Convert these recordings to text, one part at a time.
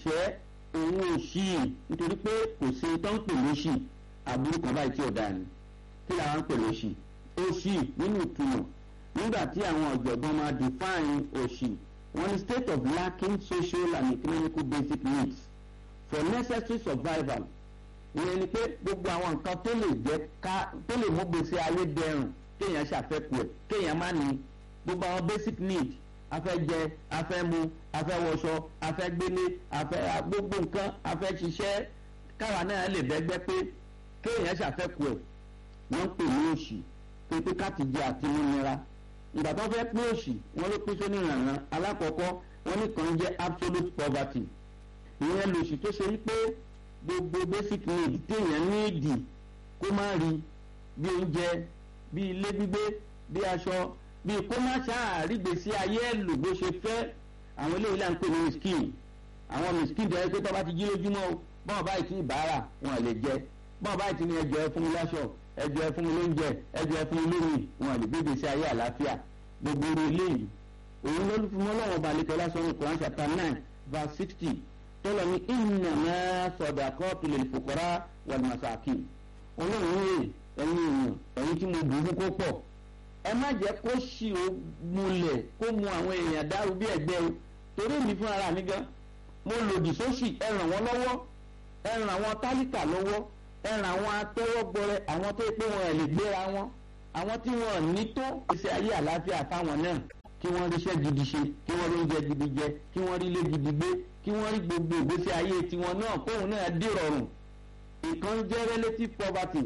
ìṣẹ́ òun òṣì nítorí pé kò sí tó ń pè lóṣì àbúrò kan báyìí tí ò dáa ni kí làwọn ń pè lóṣì òṣì nínú ìtumọ̀ nígbà tí àwọn ọ̀jọ̀gbọ́n máa define òṣì wọ́n ní state of lacking social and economical basic needs for necessary survival ìyẹn ni pé gbogbo àwọn nǹkan tó lè jẹ́ ká tó lè mú gbèsè ayé dẹrùn kéèyàn ṣàfẹ́kù ẹ̀ kéèyàn má ní gbogbo àwọn basic need afẹ́ jẹ afẹ́ mu afẹ́ wọṣọ afẹ́ gbélé afẹ́ gbogbo nǹkan afẹ́ ṣiṣẹ́ káwa náà lè bẹ́gbẹ́ pé kéèyàn ṣàfẹ́kù ẹ̀ wọ́n ń pè ní òṣì pé pé ká ti jẹ àti múnira ìgbà tó fẹ́ pín òṣì wọ́n ló pín sóní ìrànràn alákọ̀ọ́kọ́ wọ́n ní kan jẹ́ absolute poverty ìyẹn lòṣì tó ṣe wípé gbogbo basic need téèyàn ní ìdì kó má rí bí oúnjẹ bí ilé gbígbé bí aṣọ bí kó má ṣáàrí gbèsè ayé ẹ̀ lò bó ṣe fẹ́ àwọn eléyìí là ń pè ní miskin àwọn miskin tó yẹ pé tó bá ti jí lójúmọ́ o bọ́n báyìí tí ìbára wọn lè jẹ bọ́n báyìí tí ní ẹjọ́ ẹ fún mi láṣọ ẹjọ́ ẹ fún mi lóúnjẹ ẹjọ́ ẹ fún mi lómi wọn lè gbé gbèsè ayé àlàáfíà gbogbo orí eléyìí òun ló fún ọlọ́wọ́ balẹ̀kẹ́ lásán ní Quran chapter nine verse sixty tọ́lọ̀ ní ìnàmá sọ̀dàkọ́ tulẹ̀ fòkọ́rá wàlùmọ̀sáàkì ọlọ́run rè ẹ̀yin èèyàn ẹ̀yin tí mo dùn fún kó pọ̀ ẹ má jẹ́ kó ṣì ó múlẹ̀ kó mu àwọn èèyàn dárú bí ẹ̀gbẹ́ o torí mi fún ara mi gan mo lòdì sóṣì ẹ ràn wọ́n lọ́wọ́ ẹ ràn àwọn tálíkà lọ́wọ́ ẹ ràn àwọn atẹ́wọ́gbọrẹ àwọn tó pé wọn ẹ̀ lè gbéra wọn àwọn tí wọn ní tó ìṣe ayé àlàáfíà fáwọn náà kí wọ́n ríṣẹ́ gidi ṣe kí wọ́n rí oúnjẹ gidi jẹ kí wọ́n rí ilé gidi gbé kí wọ́n rí gbogbo ìgbésí ayé tiwọn náà kóhun náà dìrọ̀rùn ìkan jẹ́ relative poverty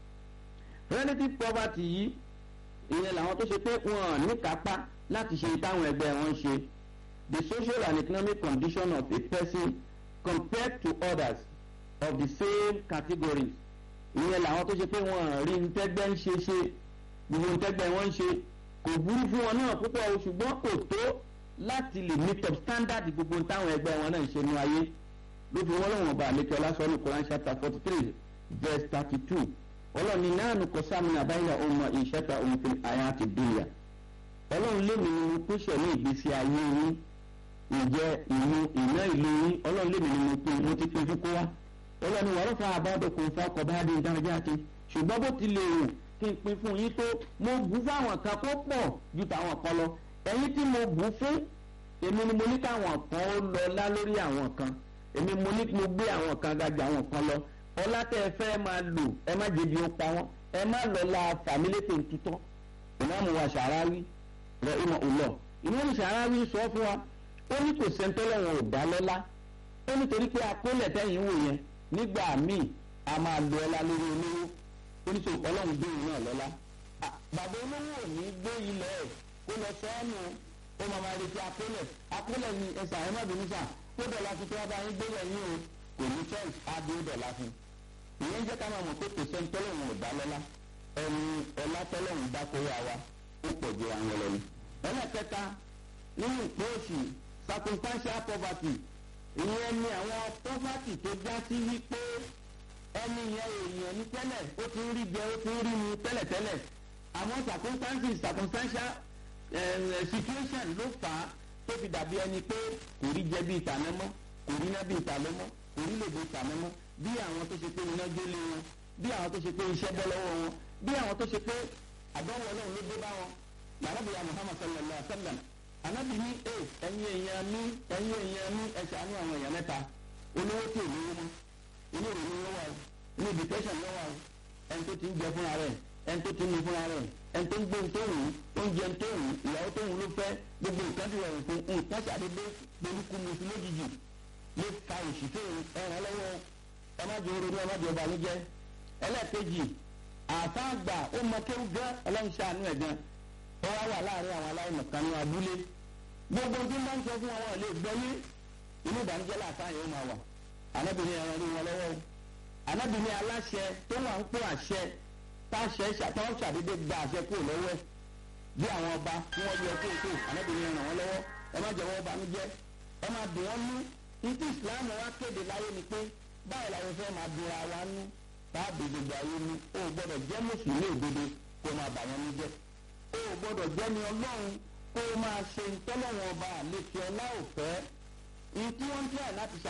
relative poverty yìí ìyẹn làwọn tó ṣe pé wọn ní kápá láti ṣe táwọn ẹgbẹ́ wọn ṣe the social and economic condition of a person compared to others of the same categories ìyẹn làwọn tó ṣe pé wọn rí ntẹ́gbẹ́ ń ṣe ṣe gbogbo ntẹ́gbẹ́ wọn ń ṣe kò burú fún wọn náà púpọ̀ o ṣùgbọ́n kò tó láti lè meet up standard gbogbo táwọn ẹgbẹ́ wọn náà ń ṣe ní ayé ló fi wọ́n lọ́wọ́n bá àlékè ọlásọ́nù Quran chapter forty three verse thirty two ọlọ́run ní náà nùkọ́ sáàmì àbáyà ọmọ ìṣẹ́ta òǹfin àyà àti bíyà ọlọ́run lémi ni mo pèsè ní ìgbésí ayé yín ìjẹ ìmú ìná ìlú yín ọlọ́run lémi ni mo pín mo ti pín fún kó wá ọlọ́run wàá rọ́fà àbádọ́kùn fún ọkọ̀ bá dé ìdárayá àti ṣùgbọ́n bó ti lè rò kí n pín fún yín tó mo bù fáwọn kan tó pọ̀ ju tàwọn kan lọ ẹ̀yin tí mo bù fún èmi ni mo ní káwọn kan ó lọ lá lórí àwọn kan èmi mo ní mo gbé àwọn kan ga ju àwọn kan lọ ọlá tẹ ẹ fẹ́ máa lò ẹ má jẹbi ó pa wọn ẹ má lọ la fàmílétè tutọ́ ìmáàmù wa ṣàráwí rẹ ìmọ̀ òlọ̀ ìmáàmù ṣàráwí sọ fún wa ó ní kò sẹ́ńtẹ́lẹ̀ wọn ò dá lọ́lá ó nítorí pé akólẹ̀ tẹ́yìn wò yẹn nígbà míì a máa lo ọlá lórí olówó oníṣòwò ọlọ́run gbé òun náà lọ́lá bàbá olówó ò ní gbé ilẹ̀ ẹ̀ kó lọ sọ́ọ́nù ó máa máa retí akólẹ̀ akólẹ̀ ni ẹ̀sà ẹ̀ má bínú sà tó dọ̀la fi tó wá bá yín gbé lẹ́yìn o kò ní choice á dé dọ̀la fún ìyẹn jẹ́ ká máa mọ̀ pé kò sẹ́ni tọ́lọ́run ò dá lọ́lá ẹni ọlá tọ́lọ́run dá kórè àwa ó pọ̀ ju àwọn ẹlẹ́ni. ẹlẹ́kẹta nínú ìpè òsì circumstantial poverty ìyẹn ni àwọn poverty tó já sí wípé ẹni yẹn èèyàn ní tẹ́lẹ̀ ó ti ń rí jẹ ó ti ń rí mu tẹ́lẹ̀tẹ́lẹ̀ àwọn circumstances circumstantial situation ló fà á tó fi dàbí ẹni pé kò rí jẹ bí ìtànà mọ́ kò rí iná bí ìtànà mọ́ kò rí lè bí ìtànà mọ́ bí àwọn tó ṣe pé iná gbélé wọn bí àwọn tó ṣe pé iṣẹ́ bọ́ lọ́wọ́ wọn bí àwọn tó ṣe pé àdánwò ọlọ́run ló dé bá wọn làrábìyà Muhammad sallallahu alaihi wa sallam anabi ní ẹ ẹ̀yin èèyàn mi ẹ̀yin èèyàn mi ẹ ṣàánú àwọn èèyàn mẹ́ta olówó tí ò lówó mọ́ inú ìrònú lọ́wọ́ o inú depression lọ́wọ́ o ẹni tó ti ń jẹ fúnra rẹ̀ ẹni tó ti ń mu fúnra rẹ̀ ẹni tó ń gbé tó wù oúnjẹ tó wù ìyàwó tó wù ló fẹ́ gbogbo nǹkan ti rọrùn fún nǹkan ṣàdédé polúkú mu sí lójijì ló fa òṣì tó ẹran lọ́wọ́ ẹ má jẹ orí ẹ má jẹ ọba níjẹ ẹlẹ́ẹ̀kejì àfáàgbà ó mọ kéwù gán ọlọ́run ṣàánú ẹ̀ gan ó wá wà láàrin àwọn aláìmọ̀ kan ní abúlé gbogbo tí wọ́n ń sọ fún àwọn ilé gbọ́yé inú ìbànújẹ́ làtàyè ó máa wà anábìnrin ẹran rí wọn lọ́wọ́ anábìnrin aláṣẹ tó wà ń pò àṣẹ táṣẹ ṣàtọ́wọ́ ṣàdédé gba àṣẹ kúrò lọ́wọ́ ẹ̀ bí àwọn ọba tí wọ́n yọ kóòtó anábìnrin ràn wọ́n lọ́wọ́ ẹ má jẹ́wọ́ banújẹ́ ẹ má dùn wọ́n nú ìtú ìsìláàmù wa kéde láyé ni pé báyìí làwọn fẹ́ máa dùnra wa nú táàbì gbogbo ayé ni o gbọ́dọ̀ jẹ́ mùsùlùmí òdodo kó máa bà wọ́n ní jẹ́ o gbọ́dọ̀ jẹ́ ni ọlọ́run kó máa ṣe ìtọ́lọ́wọ́n ọba àlejò ọlá òfẹ́ ìtí wọ́n ń tẹ̀ láti ṣe